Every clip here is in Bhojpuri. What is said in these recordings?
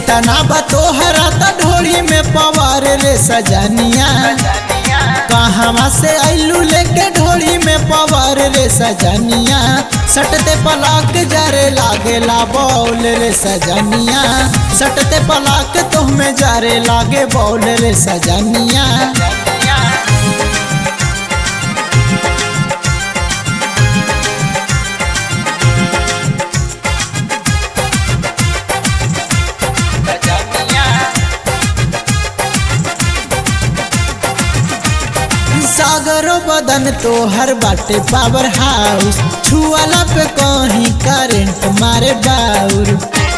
केतना बा तोहरा त ढोली में पवार रे सजनिया कहवा से आइलू लेके ढोली में पवार रे सजनिया सटते पलाक जारे लागेला बौल रे सजनिया सटते पलाक तुहमें जारे लागे बौल रे सजनिया सागरो बदन तो हर बाटे पावर हाउस छुआला पे कहीं करंट मारे बाउर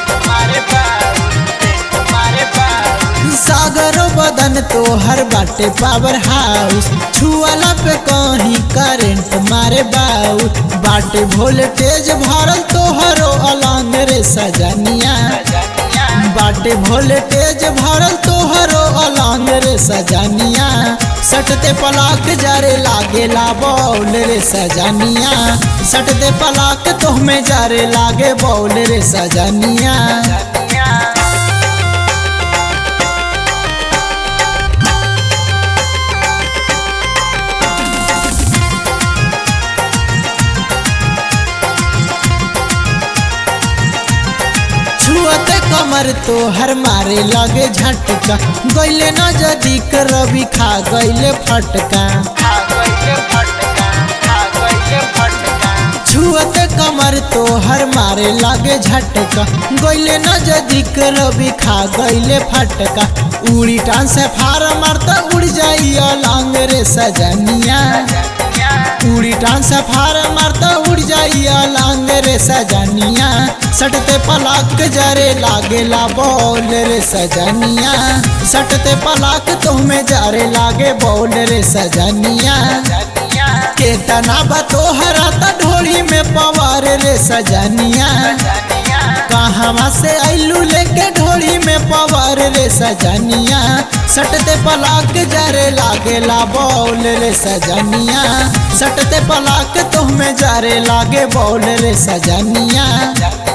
सागरो बदन तो हर बाटे पावर हाउस छुआला पे कहीं करंट मारे बाउर बाटे वोल्टेज भरल तोहरो अलंग रे सजनिया बाटे वोल्टेज भरल तोहरो अलंग रे सजनिया सटते पलाक जारे लागेला बौल रे सजनिया सटते पलाक तोहमें जारे लागे बौल रे सजनिया छुअते कमर तो हर मारे लगे झटका गैले न जदी रवि खा गैले फटका छुअते कमर तो हर मारे लगे झटका गैले न जदी रवि खा गैले फटका उड़ी टान से फार मारता उड़ जाई अलंग रे सजनिया उड़ी टान से फार मारता उड़ जाई अलंग रे सजनिया सटते पलाक जरे लागेला बौल रे सजनिया सटते पलाक तुम्हें जारे लागे बौल रे सजनिया केतना बा तोहरा त ढोली में पवार रे सजनिया कहवा से आइलू लेके ढोली में पवार रे सजनिया सटते पलाक जरे लागेला बौल रे सजनिया सटते पलाक तुम्हें जारे लागे बौल रे सजनिया